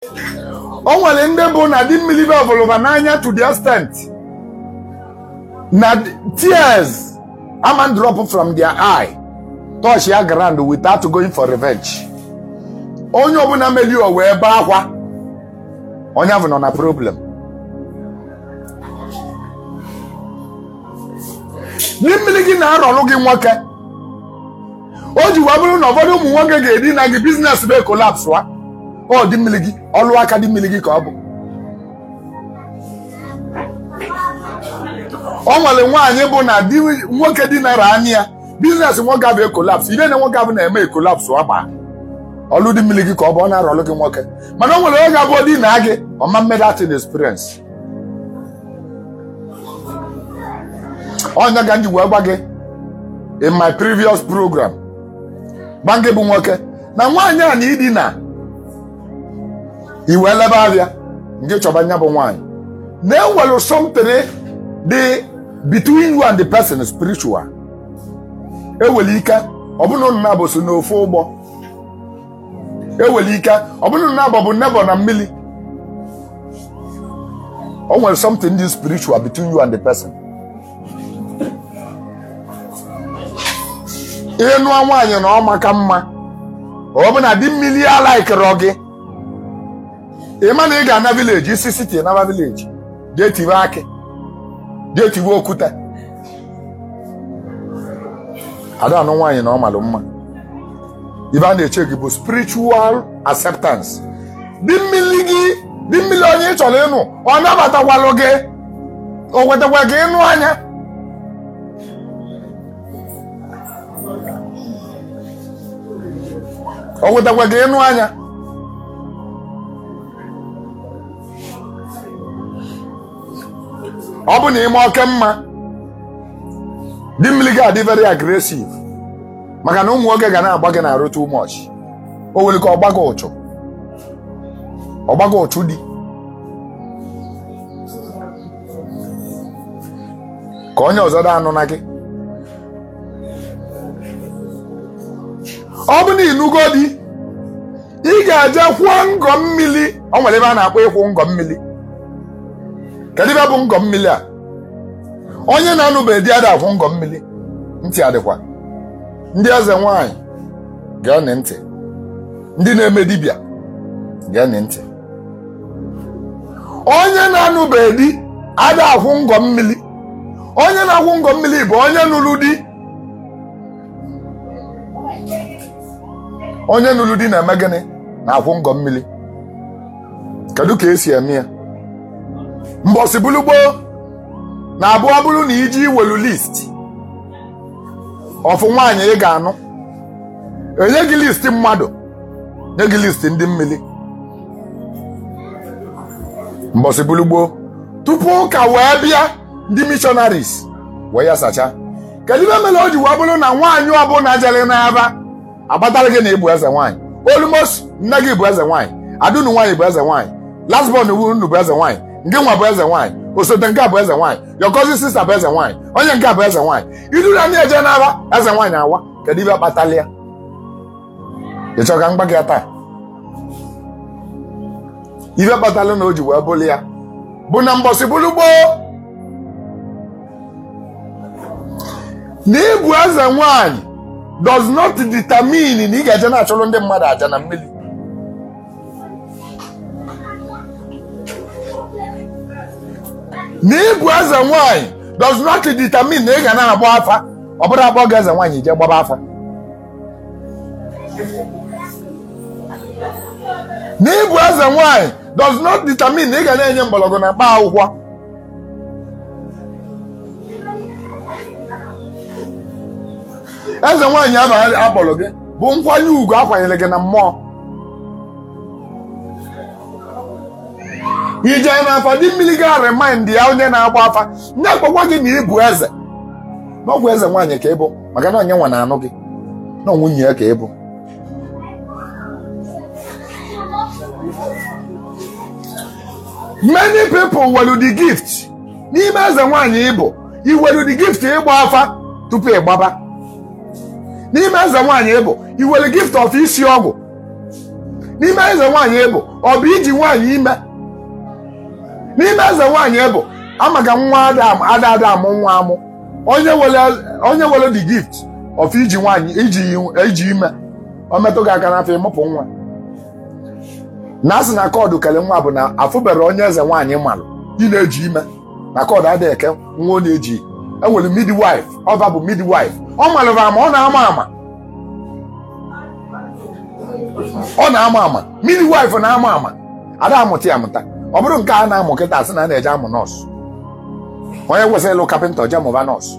o nwere ndị bụ na di mmiri bevụlụba n'anya to the extent na tears ama drop from their eye touch ya ground without going for revenge onye ọbụla meli o wee bee akwa onye ahụ nọ na problem di mmiri gị na-arọrụ gị nwoke o ji wee bụrụ na ụfọdụ ụmụ nwoke ga-edina gị biznes be kolaps wa ọ dị mmiri gị ọlụ aka dị mmiri gị ka ọ bụ ọ nwere nwaanyị bụ na di nwoke dinara anya ya biznes nwoke abụ ekolaps ide na nwoke abụ na-eme ekolaps ọgba ọlụ dị mmiri gị ka ọ bụ ọ na-arọlụ gị nwoke mana o nwere oge abụọ di na gị ọma mmedatin experience ọnya ga nji wee gwa gị in my previous program gba gị bụ nwoke na nwaanyị a na idina iwe lebe abịa nke chọba nya bụ nwaanyị na-enwere something dị between you and the person spiritual ewere ike ọbụna nna bụ so n'ofe ụgbọ ewere ike ọbụna nna bụ bụ nebo na mmiri o nwere something dị spiritual between you and the person ihe nụọ nwaanyị na ọ maka mma ọ bụ na di mmiri alaikịrọ gị ịma na ị ga-ana vileji isi siti naba vileji jee tiwe akị jee tiwe okwute ada anụ nwaanyị na ọ malụ mma ibe a na-eche gị bụ spiritual acceptance di mmiri gị di mmiri onye ị chọrọ ịnụ ọ nabatakwalụ gị o wetakwa gị ịnụ anya o wetakwa gị ịnụ anya ọ bụ na ime oke mma di mmiri gị adị very aggressive maka na ụmụ nwoke ga na-agba gị na-arụ too much o nwere ka ọ gbago ụchụ ọ gbago ụchụ dị ka onye ọzọ da anụ na gị ọ bụ na ịnụgo di ị ga-eje kwụọ ngọ mmiri ọ nwere ebe a na-akpọ ịkwụ ngọ mmiri kedu ebe bụ ngọ mmiri a onye na-anụbeghị di ada akwụ ngọ mmiri ntị adịkwa ndị eze nwanyị gee ntị ndị na-eme dibịa gee ntị onye na-anụbeghị di ada akwụ ngọ mmiri onye na-akwụ ngọ mmiri bụ onye nụrụ di onye nụrụ di na-eme gịnị na-akwụ ngọ mmiri kedu ka esi eme ya mbọsị bulu gboo na abụọ bụrụ na iji iwelu list ọfụ nwaanyị ị ga-anụ enye gị list mmadụ nye gị list ndị mmiri mbọsị bulu gboo tupu ụka wee bịa ndị missionaries wee ya sacha kedu ibe mere o ji wee bụrụ na nwaanyị ọbụla jere n'aba agbatara gị na ịbụ eze nwaanyị olumos nne gị bụ eze nwaanyị adunu nwaanyị bụ eze nwaanyị lasbon unu bụ eze nwaanyị nke nwa bụ eze nwaanyị osote nke a bụ eze nwaanyị yokozi sista bụ eze nwaanyị onye nke a bụ eze nwaanyị idura ndị eje n'aba eze nwaanyị awa kedu ibe kpatala ya ịchọ ka mgba gị taa ibe kpatala na o ji wee bụrụ ya bụ na mbọsị bụrụ gboo na ịbụ eze nwaanyị does not determine na ị ga-eje na-achụrụ ndị mmadụ aja na mmiri na ịbụ eze nwaanyị does not determine na ị ga na-agba afa ọ bụrụ akpọ gị eze nwaanyị jee gbaba afa na ịbụ eze nwaanyị does not determine na ị ga na-enye mgbọrọgwụ na mkpa akwụkwọ eze nwaanyị ahụ akpọrọ gị bụ nkwanye ugwu akwanyere gị na mmụọ ije na afa dị mmiri ga remind ya onye na-agba afa ndị akpọkwa gị na ịbụ eze na ọgwụ eze nwaanyị ka ịbụ maka na onye nwa na-anụ gị na nwunye ya ka ịbụ many people were the gift n'ime eze nwaanyị ịbụ iwere the gift ịgba afa tupu ịgbaba n'ime eze nwaanyị ịbụ iwere gift of isi ọgwụ n'ime eze nwaanyị ịbụ ọ bụ iji nwaanyị ime n'ime eze nwaanyị ịbụ amaka nwa ada ada ada amụ nwa amụ onye were onye were the gift of iji nwaanyị iji iji ime o metụ gị aka n'afọ ịmụpụ nwa na asị na kọdụ kele nwa bụ na afụbere onye eze nwaanyị malụ ị na-eji ime na kọdụ adịghị eke nwa ọ na-eji enwere midwife ọba bụ midwife ọ malụrụ ama ọ na-ama ama ọ na-ama ama midwife na-ama ama ada amụta ya amụta ọ bụrụ nke a na-amụ kịta asị na a na-eje amụ nọọsụ onye kwesịrị ịlụ kapịnta je mụba nọọsụ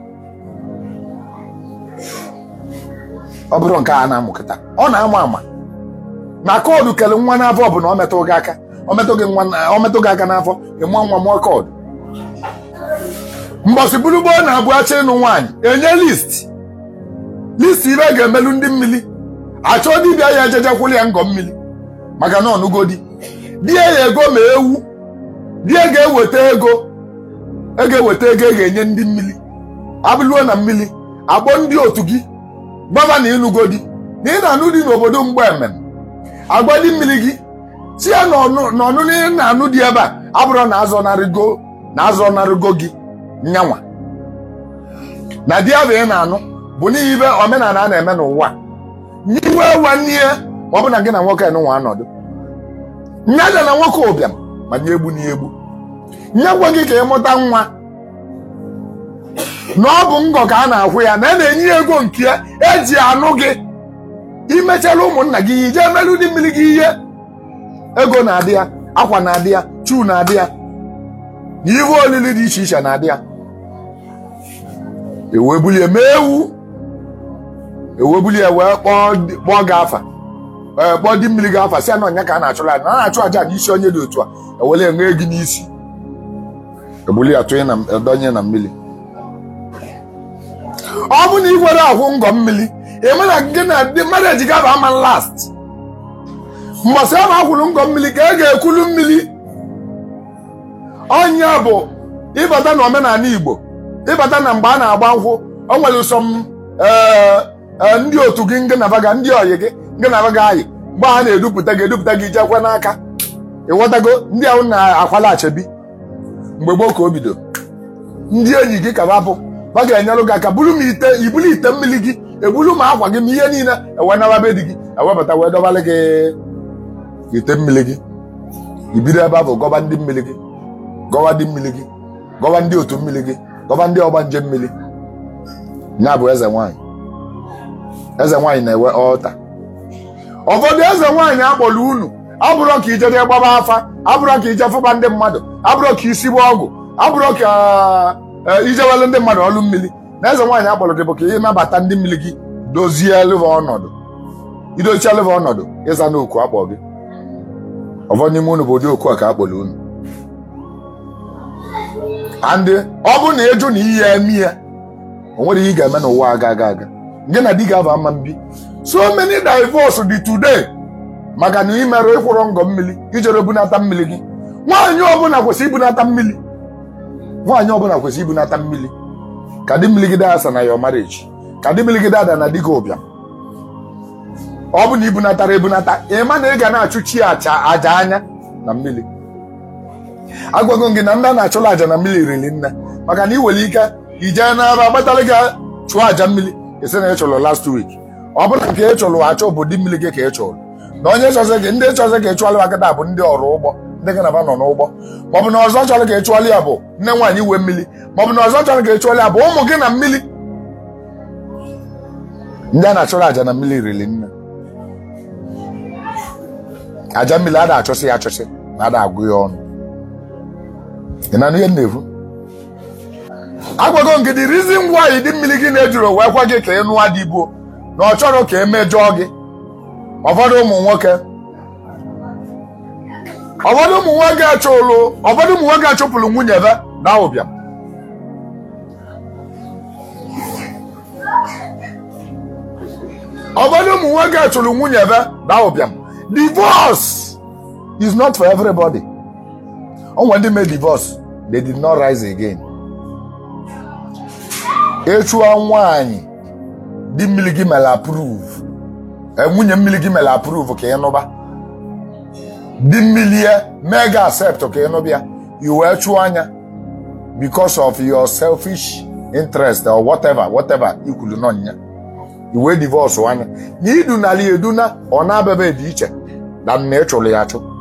ọ bụrụ nke a na-amụ kịta ọ na-ama ama na koodu kele nwa n'afọ bụ na ọ metụ gị aka ọ metụ gị nwa ọ metụ gị aka n'afọ ịmụọ nwa mụọ koodu mbọsị bụrụgboo na-abụ achọ ịnụ nwaanyị enye list list ibe ga-emelu ndị mmiri achọ dibịa ya ejejekwụli ya ngọ mmiri maka na ọnụgodi die ya ego ma ewu die ga-eweta ego e ga-eweta ego e ga-enye ndị mmiri abụluo na mmiri akpọ ndị otu gị gbaba na ịnụgodi na ị na-anụ dị n'obodo mgbe emem agwa ndị mmiri gị si ya n'ọnụ na ị na-anụ dị ebe a abụrụ na azọnarịgo na azọnarịgo gị nyanwa na di ahụ ị na-anụ bụ n'ihi ibe omenala a na-eme n'ụwa nyiwe nwanne ya ma ọ bụ na gị na nwoke nụnwa anọdụ nyaja na nwoke ụbịam ma nye egbu na egbu nye gwa gị ka ị mụta nwa na ọ bụ ngọ ka a na-akwụ ya na a na-enye ya ego nke ya eji anụ gị imechala ụmụnna gị ihe ije merụ ndị mmiri gị ihe ego na-adị ya akwa na-adị ya chu na-adị ya na ihe olili dị iche iche na-adị ya ewee bulie mee ewu ewee bulie wee kpọọ gị afa ee kpọọ dị mmiri gị afa si ya na ọnya ka a na-achụrụ aja na na-achụ aja n'isi onye dị otu a ewele enwe gị n'isi ebuli ya tụnye na edonye na mmiri ọ bụ na ị nwere ahụ ngọ mmiri eme na gị na ndị mmadụ ejiga bụ ama last mbọsị ahụ akwụrụ ngọ mmiri ka e ga-ekwulu mmiri ọnya bụ ịbata na omenala Igbo ịbata na mgbe a na-agba nkwụ o nwere ụsọ m ndị otu gị nke nabaga ndị oyi gị nke nabaga ayị mgbe a na-edupụta gị edupụta gị jekwe n'aka ịghọtago ndị ahụ na-akwala achebi mgbe gboo ka o bido ndị enyi gị ka bapụ ba ga-enyere gị aka buru m ite ibulu ite mmiri gị ebulu ma akwa gị ma ihe niile ewenaba be di gị ewebata wee dọbalị gị ite mmiri gị ibido ebe ahụ gọba ndị mmiri gị gọwa ndị mmiri gị gọwa ndị otu mmiri gị gọba ndị ọgba nje mmiri ya bụ eze nwanyị eze nwanyị na-ewe ọta ụfọdụ eze nwanyị akpọrọ unu abụrọ ka ijede gbaba afa abụrọ ka ije fụba ndị mmadụ abụrọ ka isi gba ọgwụ abụrọ ka ijewele ndị mmadụ ọlụ mmiri na eze nwaanyị akpọrọ gị bụ ka ị nabata ndị mmiri gị dozie leva ọnọdụ idochie leva ọnọdụ ịza n'oku akpọ gị ụfọdụ n'ime unu bụ ụdị oku a ka akpọrọ unu andị ọ bụrụ na ịjụ na iyi ya eme ya o nwere ihe ị ga-eme n'ụwa aga aga aga gị na di ga-aba mma mbi so many divorce dị today maka na ị mere ịkwụrụ ngọ mmiri ijere bunata mmiri gị nwaanyị ọbụla kwesịrị ibunata mmiri nwaanyị ọbụla kwesịrị ibunata mmiri ka di mmiri gị daa na your marriage ka di mmiri gị ada na di gị ụbịam ọ bụ na ibunatara ebunata ịma na ị ga na-achụ chi aja anya na mmiri agwago gị na ndị a na-achụrụ aja na mmiri riri nne maka na ị nwere ike ijee n'aba agbatara gị chụọ aja mmiri esi na ị chụrụ last week ọ bụla nke ị chụrụ achọ obodo mmiri gị ka ị chụrụ na onye chọzị gị ndị chọzị ka ị chụọrọ akịta bụ ndị ọrụ ụgbọ ndị gị naba nọ n'ụgbọ maọbụ na ọzọ chọrọ ka ị chụọrọ ya bụ nne nwaanyị iwe mmiri maọbụ na ọzọ chọrọ ka ị chụọrọ ya bụ ụmụ gị na mmiri ndị a na-achụrụ aja na mmiri riri nne aja mmiri a na-achụsị ya achụsị na ada agụ ya ọnụ ị na ihe na-efu agwago nke the reason why dị mmiri gị na-ejuru wee kwa gị ka ị nụọ dị igbo na ọ chọrọ ka emejọọ gị ụfọdụ ụmụ nwoke ụfọdụ ụmụ nwoke achụlụ ụfọdụ ụmụ nwoke achụpụrụ nwunye ebe na ụbịam ụfọdụ ụmụ nwoke achụrụ nwunye ebe na ụbịam divorce is not for everybody onwe ndị mee divorce they did not rise again ịchụọ nwaanyị di mmiri gị mere approve nwunye mmiri gị mere approve ka ị nụba di mmilie mee gị accept ka ịnụ bịa i wee chụọ anya because of your selfish interest or whatever whatever ikwulu nọ nya i wee divorce anya na idunala ya eduna ọ na-abịaba dị iche na na ị chụrụ ya achụ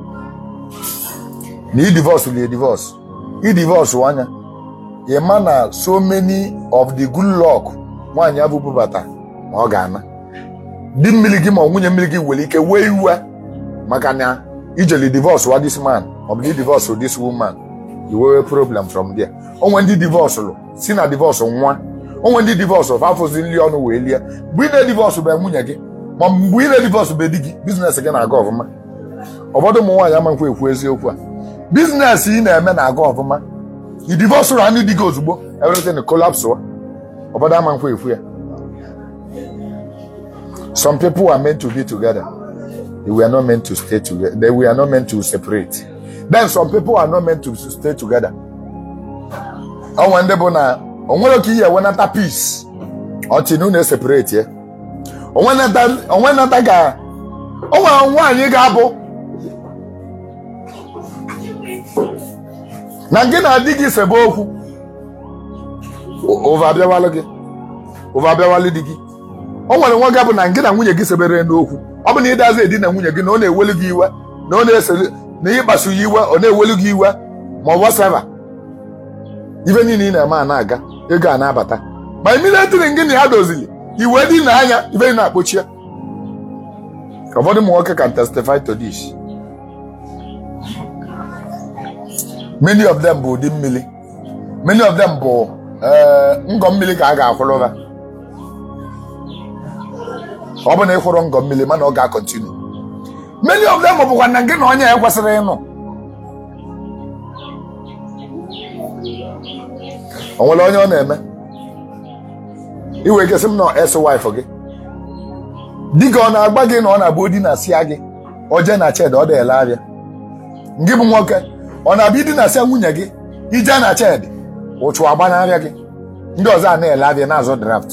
na i divorce li divorce i divorce anya ị ma na so many of the good luck nwaanyị abụ bubata ma ọ ga-ana di mmiri gị ma ọ nwunye mmiri gị nwere ike wee iwe maka na ijeli divorce wa this man ọ bụ na divorce this woman you wee problem from there onwe ndị divorce lụ si na divorce nwa onwe ndị divorce of afọzi nri ọnụ wee lie mgbe ị na-edivorce bụ nwunye gị ma mgbe ị na-edivorce bụ di gị biznes gị na-aga ọfụma ụfọdụ ụmụ nwaanyị amankwa ekwu eziokwu a biznes ị na-eme na-aga ọfụma i divorce rụ anụ di gị ozugbo everything collapse wa ụfọdụ amankwa ekwu ya some people are meant to be together they were not meant to stay together they were not meant to separate then some people are not meant to stay together onwe ndị bụ na onwere ka ihe enwenata peace ọchị na unu eseparate ya onwe nata ga onwe nwaanyị ga-abụ na gị na di gị sebe okwu ụva abịawalụ gị ụva abịawalụ di gị o nwere nwa ga-abụ na gị na nwunye gị sebere n'okwu ọ bụ na ịdazi edi na nwunye gị na ọ na-ewelu gị iwe na ọ na-esere na ịkpasu ya iwe ọ na-ewelu gị iwe ma ọ whatever ife niile ị na-eme a na-aga ego a na-abata ma immediately gị na ya dozili iwe dị na anya ife ị na-akpochie ụfọdụ ụmụ nwoke can testify to this many of them bụ ụdị mmiri many of them bụ ngọ mmiri ka a ga-akwụrụ ha ọ bụ na ị hụrụ ngọ mmiri mana ọ ga-akọntinu many of them bụkwa na gị na onye ya kwesịrị ịnụ o nwere onye ọ na-eme iwe kesị m na esi wife gị di gị ọ na-agba gị na ọ na-abụ di na sia gị oje na ched ọ dịela abịa gị bụ nwoke ọ na-abịa idi na sia nwunye gị ije na ched ụchụ agba n'abịa gị ndị ọzọ a na-ele abịa na-azụ draft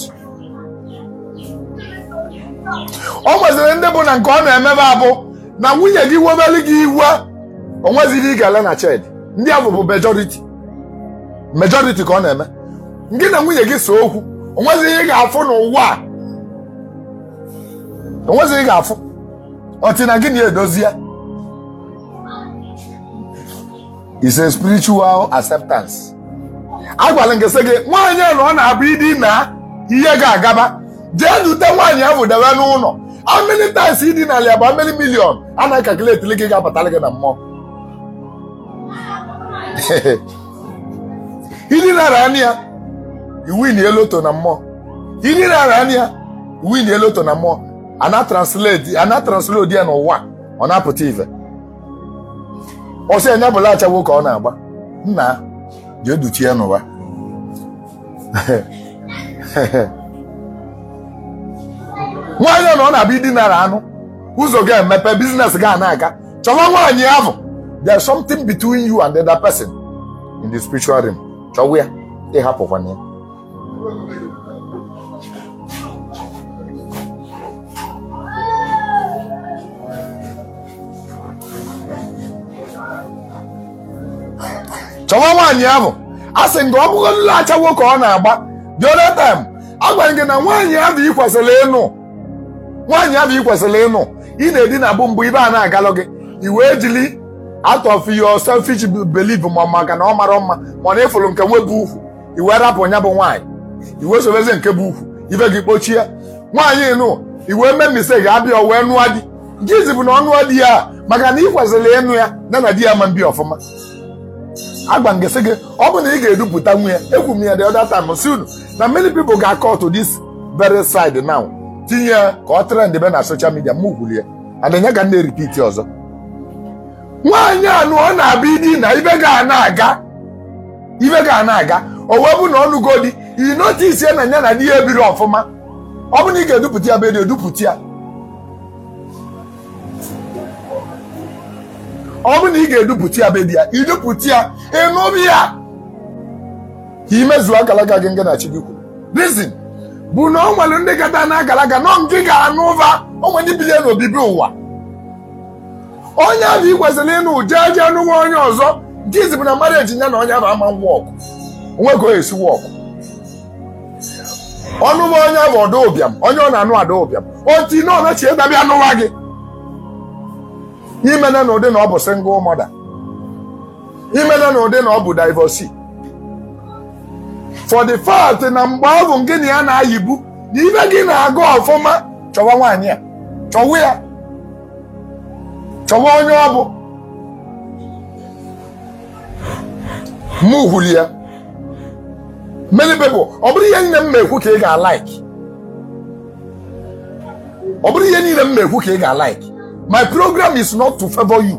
ọ nweziri ndị bụ na nke ọ na-emebe abụ na nwunye gị webeli gị iwe o nwezighị ị ga-ele na ched ndị ahụ bụ majority majority ka ọ na-eme gị na nwunye gị so okwu o nwezighị ị ga-afụ n'ụwa a o nwezighị ị ga-afụ ọtị na gị na-edozi ya is a spiritual acceptance agwala nke sị gị nwaanyị a na ọ na-abụ ịdị na ihe ga-agaba jee dute nwaanyị ahụ debe n'ụlọ how many times ịdị n'ala ya bụ how many million a na-akakuleti gị ga-abatara gị na mmụọ ịdị nara anya ya iwin eloto na mmụọ ịdị nara anya ya iwin eloto na mmụọ ana translate ana translate ya n'ụwa ọ na-apụta ife ọsị anya bụla achawo ka ọ na-agba nna jee duchie n'ụwa nwaanyị na ọ na-abịa idinara anụ ụzọ ga-emepe biznes ga na-aga chọwa nwaanyị ahụ there's something between you and the other person in the spiritual realm chọwa ya ịhapụkwana ya chọwa nwaanyị ahụ a sị nga ọ bụgodịla achawo ka ọ na-agba the other time agwara gị na nwaanyị ahụ ị kwesịrị ịnụ nwaanyị ahụ ị kwesịrị ịnụ ị na-edi na bụ mbụ ibe a na-agalụ gị i wee jili out of your selfish belief ma maka na ọ mara mma mana ịfụrụ nke nwebụ ukwu i wee rapụ ya bụ nwaanyị i wee sobezi nke bụ ukwu ibe gị kpochie nwaanyị nụ i wee mee mistake abịa wee nụọ di gịzi bụ na ọ nụọ di ya maka na ị kwesịrị ịnụ ya na na di ya ma mbi ọfụma agba ngesi gị ọ bụ na ị ga-edupụta nwunye ekwu m ya the other time si unu na many people ga-akọ to this very side now tinye ya ka ọ trend be na social media m kwulie adịnya ka ndị repeat ọzọ nwaanyị anụ ọ na-abịa idi na ibe ga na-aga ibe ga na-aga o wee bụ na ọnụgo di i notice na ya na di ya ebiri ọfụma ọ bụ na ị ga-edupụta ya be dị edupụta ya ọ bụ na ị ga-edupụta ya be di ya idupụta ya ịnụbi ya ka imezuo akalaga gị nga na chi gị kwuru reason bụ na o nwere ndị gata na agalaga nọ nke ga-anụ ụva onwe ndị bilie n'obibi ụwa onye ahụ ị kwesịrị ịnụ jee jee nụwa onye ọzọ nke izipụ na mmadụ eji ya na onye ahụ ama wọkụ onwe ka o esi wọkụ ọnụma onye bụ ọdụ ụbịam onye ọ na-anụ ada ụbịam otu na ọnachi ịdabịa nụwa gị imena na ụdị na ọ bụ single mother imena na ụdị na ọ bụ divorcee for the fact na mgbe ọ bụ gị na ya na-ayibu na ibe gị na-aga ọfụma chọwa nwaanyị a chọwa ya chọwa onye ọ bụ mụ hụrụ ya many people ọ bụrụ ihe nne m na-ekwu ka ị ga-alike ọ bụrụ ihe niile m na-ekwu ka ị ga-alike my program is not to favor you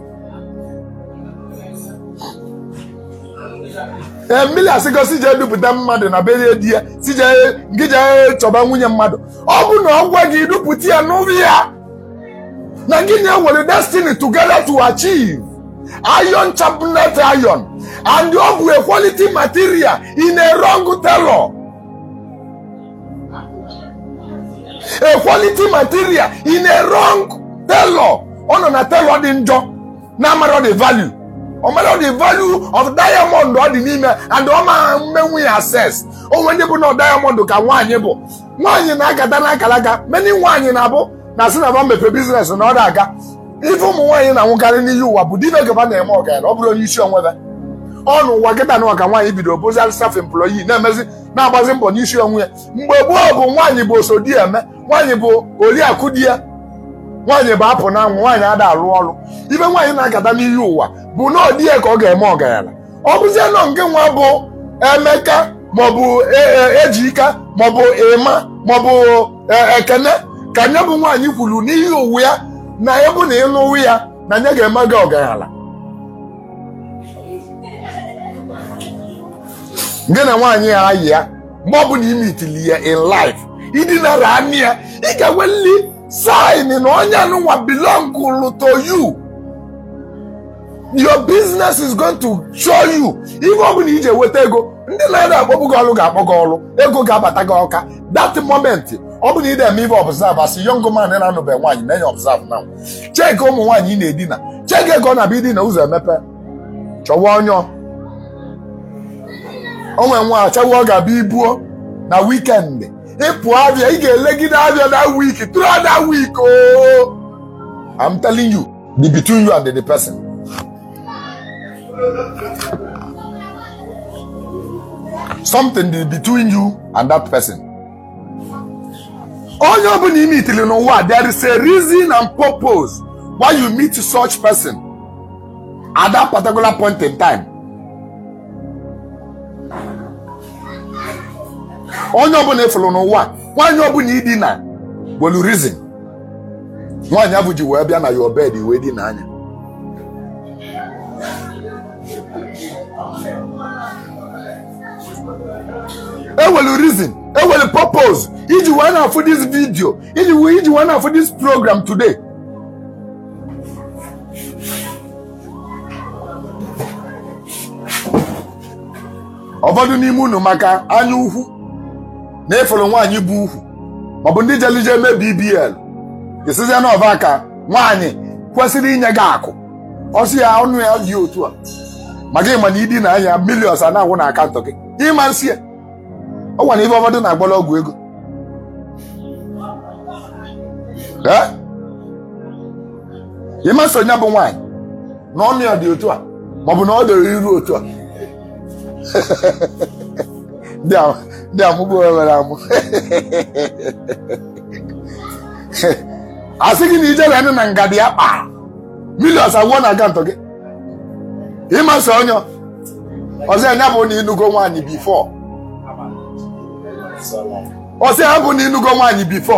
ee mmiri asịgo si jee dupụta mmadụ na berie di ya si jee gị jee chọba nwunye mmadụ ọ bụ na ọ gwa gị dupụta ya n'ụlọ ya na gị na-ewere destiny together to achieve iron sharpened iron and ọ bụ a quality material in a wrong tailor a quality material in a wrong tailor ọ nọ na tailor dị njọ na amara the value ọ mara the value of diamond ọ dị n'ime and ọ ma mmenwu ya access onwe ndị bụ na diamond ka nwaanyị bụ nwaanyị na-agata n'akalaka many nwaanyị na-abụ na sị na ba mepe biznes na ọ na-aga ife ụmụ nwaanyị na-anwụkarị n'ihi ụwa bụ dịbe gaba na-eme ọgaranya ọ bụrụ onye isi onwe ya ọnụ ụwa kịta na ka nwaanyị bidoro bụzi self employee na-emezi na-agbazi mbọ n'isi onwe ya mgbe gboo bụ nwaanyị bụ oso di eme nwaanyị bụ oriakụ di ya nwaanyị bụ apụ n'anwụ nwaanyị ada alụ ọrụ ibe nwaanyị na-agata n'ihi ụwa bụ na ọdị ya ka ọ ga-eme ọgaranya ọ bụzie nọ nke nwa bụ emeka maọbụ ejika maọbụ ịma maọbụ ekene ka nye bụ nwaanyị kwuru n'ihi ụwa ya na ya bụ na ịlụwu ya na nye ga-eme gị ọgaranya gị na nwaanyị ya ayị ya mgbe ọ bụla ime itili ya in life idinara anị ya ị ga-enweli sign na onye anụnwa belong to you your business is going to show you ihe ọ bụla iji eweta ego ndị na-ede akpọbụ gị ọrụ ga-akpọ gị ọrụ ego ga-abata gị ọka that moment ọ bụla ị na-eme ibe observe asị young man na-anụbe nwaanyị na-enye observe na cheki ụmụ nwaanyị ị na-edina cheki ego ọ na-abịa idina ụzọ emepe chọwa onye onwe nwa achawa ọ ga-abịa ibuo na wikendi ịpụ abịa ị ga-elegide abịa na week throughout that week oh I'm telling you the between you and the person something dị between you and that person onye ọbụla ime itili n'ụwa there is a reason and purpose why you meet such person at that particular point in time onye ọbụla efuru n'ụwa nwaanyị ọbụla ịdị na nwere reason nwaanyị abụ ji wee bịa na your bed wee dị n'anya ewelu reason ewelu purpose iji wee na-afụ this video iji wee iji wee na-afụ this program today ụfọdụ n'ime unu maka anya ukwu na efere nwaanyị bụ ukwu maọbụ ndị jelije eme bbl esizie n'ọva ka nwaanyị kwesịrị inye gị akụ ọsị ya ọnụ ya dị otu a maka ịma na ịdị na anya milions a na-agwụ na akaụntụ gị ịma nsị ya ọ gwara ife ụfọdụ na-agbara ọgwụ ego ịma so ya bụ nwaanyị na ọnụ ya dị otu a maọbụ na ọ dịrị iru otu a ndị amụgbo nwere amụ asị gị na ijere nụ na ngadi ya kpa milions agwụọ na akaụntụ gị ịma so onye ọzọ ya bụ na ịnụgo nwaanyị bifọ ọsị ya bụ na ịnụgo nwaanyị bifọ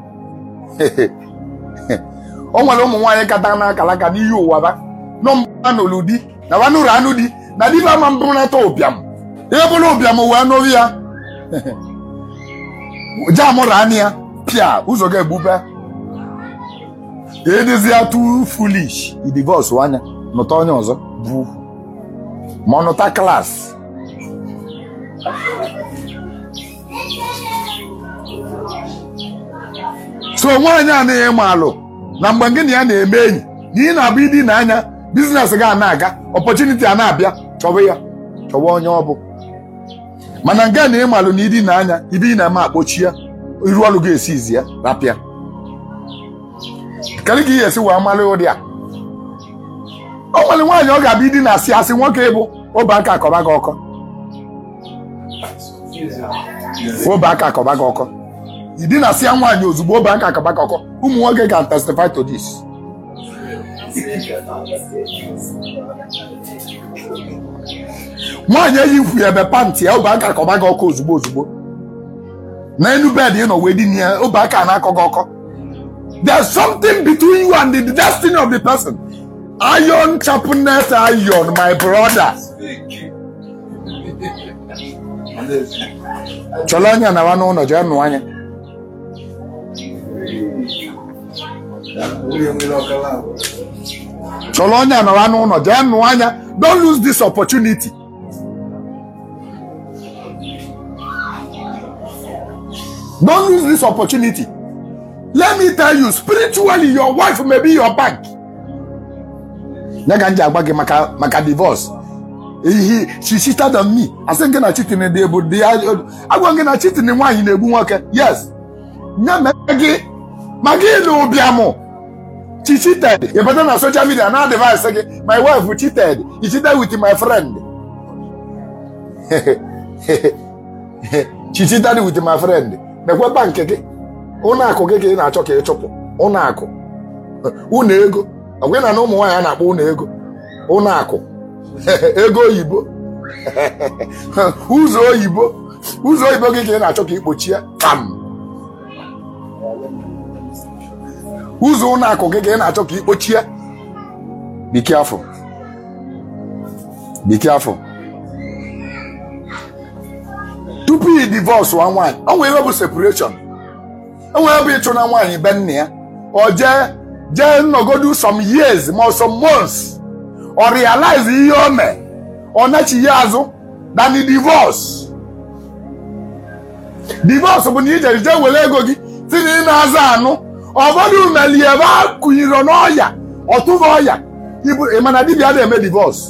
o nwere ụmụ nwaanyị kata n'akalaka n'ihi ụwa ba nọmba n'olu di na wanụrụ anụ di na diba ama mbụ nata ụbịam ihe bụrụ ụbịam wee nụrụ ya jamụrụ anya ya pịa ụzọ ga-egbube edizia tu foolish idivọs anya nụta onye ọzọ bụ ma ọ nụta klaasị so nwaanyị anaghị ịma alụ na mgbe gị na ya na-eme enyi na ị na-abụ ịdị n'anya biznes gị a na-aga ọpọchuniti a na-abịa chọwa ya chọwa onye ọ bụ mana nga na ịmalụ na ịdị n'anya ibe ị na-eme akpochi ya iru ọrụ gị esi izi ya rapịa kedu ka ị ga-esi wee malụ ụdị a o nwere nwaanyị ọ ga-abịa ịdị na-asị asị nwoke ịbụ obe aka akọba gị ọkọ obe aka akọba gị ọkọ ịdị na-asị ya nwaanyị ozugbo obe aka akọba gị ọkọ ụmụ nwoke ga testify to this nwaanyị eyi ikwu ebe pantị ya obe aka akọba gị ọkọ ozugbo ozugbo n'elu bed ị nọ wee dị ya obe aka na-akọ gị ọkọ there's something between you and the destiny of the person iron sharpness iron my brother chọrọ anya nawa n'ụlọ jee nụọ anya chọrọ onye nawa n'ụlọ jee nụọ anya don't lose this opportunity don't lose this opportunity let me tell you spiritually your wife may be your bank ya ka m ji agwa gị maka maka divorce ehi she cheated on me asị gị na chitin dị ebu dị agwa gị na chitin nwaanyị na-egbu nwoke yes nye mee gị ma gị na ụbịamụ she cheated ị bata na social media na advice gị my wife cheated he cheated with my friend she cheated with my friend mekwe bank gị ụlọ akụ gị ka ị na-achọ ka ị chụpụ ụlọ akụ ụlọ ego ọgwụ na na ụmụ nwaanyị a na-akpọ ụlọ ego ụlọ akụ ego oyibo ụzọ oyibo ụzọ oyibo gị ka ị na-achọ ka ị kpochie kam ụzọ ụlọ akụ gị ka ị na-achọ ka ị kpochie be careful be careful tupu ị divorce nwa nwaanyị o nwere bụ separation o nwere bụ ịchụ na nwaanyị be nna ya ọ jee jee nọgodu some years ma some months ọ realize ihe o mee ọ nachighị azụ than divorce divorce bụ na ijere jee were ego gị si na ị na-aza anụ ụfọdụ meli ebe a kụnyere n'ọya ọtụba ọya ịmana dibịa na-eme divorce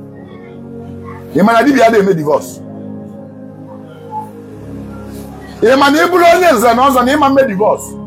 ịmana dibịa na-eme divorce ịma na ị bụrụ onye nze na ọzọ na ịma mme divorce